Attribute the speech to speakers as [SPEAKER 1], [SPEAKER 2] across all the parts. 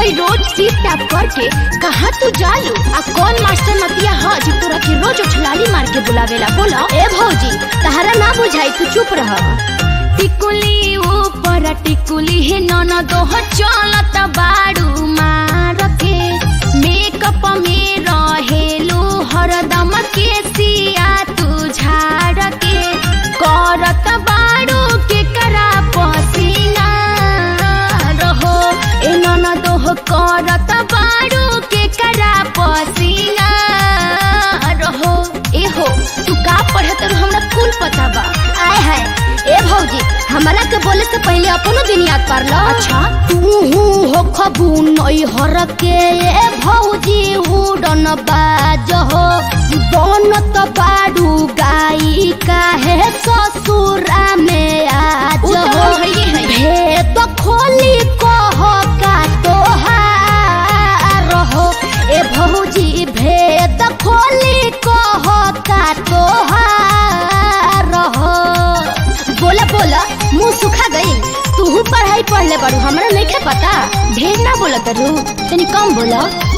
[SPEAKER 1] हई रोज seat tap करके कहाँ तू जालू आ कौन मास्टर नतिया ह जो तोरा के रोज उछलाली मार के बुलावेला बोला ए भौजी तहरा ना बुझाई तू चुप रह टिकुली ऊपर टिकुली हे नन दोह चलत बाड़ू मार के मेकअप में रहेलू हरदम के सिया तू झाड़ के करत बाड़ू के करा पसीना रहो ए नन दोह करत बाड़ू के करा पसीना रहो ए हो तू का पढ़त रहो हमरा कुल पता बा आय हाय ए भौजी हमरा के बोले से पहले अपनो दिन याद कर लो अच्छा तू हो खबू नई हर के ए भौजी उड़न बाज हो बनत बाड़ू गाई काहे ससुरा में आज हो भेद खोली कह का तोहार हो ए भौजी भेद खोली कह का तोहार हो बोला बोला मुंह सुखा गई तू पढ़ाई पढ़ ले बड़ू हमरा नहीं खे पता ढेर ना बोला तरू तनी कम बोला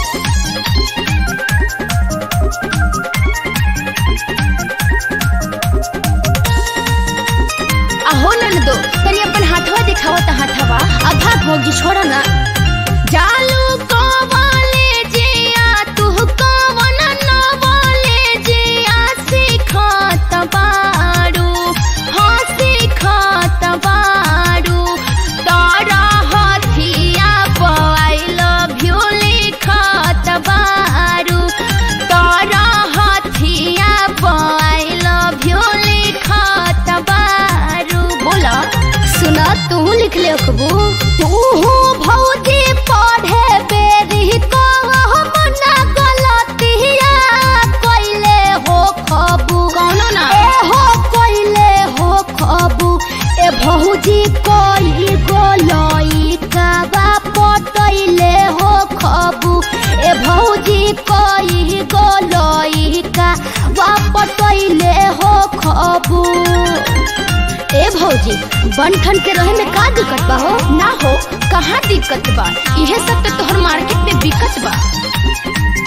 [SPEAKER 1] आहो नन दो तनी अपन हाथवा दिखावा त हाथवा आधा भोगी छोड़ा ना जालू को वाले जिया तू कवन न वाले जिया सिखात बाड़ू हाँ सिखात बाड़ू तारा हथिया आई लव यू लिखत बाड़ू तारा हथिया आई लव यू लिखत बाड़ू बोला सुना तू लिख ले अखबू तू भौजी पढ़े बेरी को हम ना गलतिया कइले हो खबू कौनो ना ए हो कइले हो खबू ए भौजी कोई गोलई काबा पटइले हो खबू ए भौजी कोई गोलई का पटइले हो खबू ए भौजी बनठन के रहे में का दिक्कत बा हो ना हो कहाँ दिक्कत बा इहे सब तो तोहर मार्केट में बिकत बा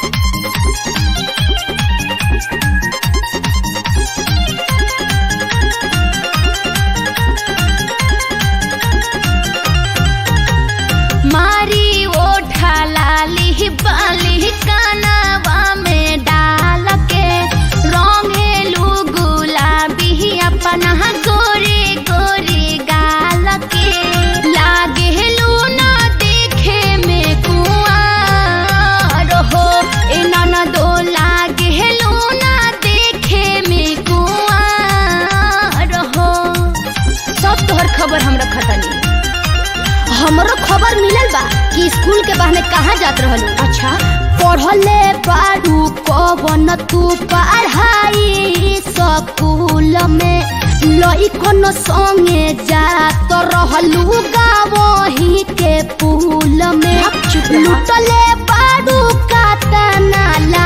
[SPEAKER 1] मारी ओठा लाली बाली कानवा में डाल के रंगेलू गुलाबी अपना गोरे गोरे गाल के लागेलू ना देखे में कुआर हो ए नन दो लागेलू ना देखे में कुआर हो सब तोहर खबर हम रखतनी हमरो खबर मिलल बा कि स्कूल के बहाने कहाँ जात रहलू अच्छा पढ़ले बाड़ू कवन तू पढ़ाई स्कूल में लइकन संगे जात रहलू गावही के पुल में लुटले बाड़ू कातना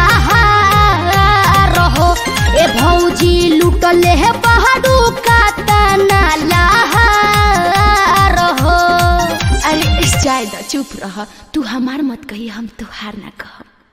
[SPEAKER 1] लहार हो ए भौजी लुटले बाड़ू कातना लहार हो अरे जायदा चुप रह तू हमार मत कही हम तुहार ना कह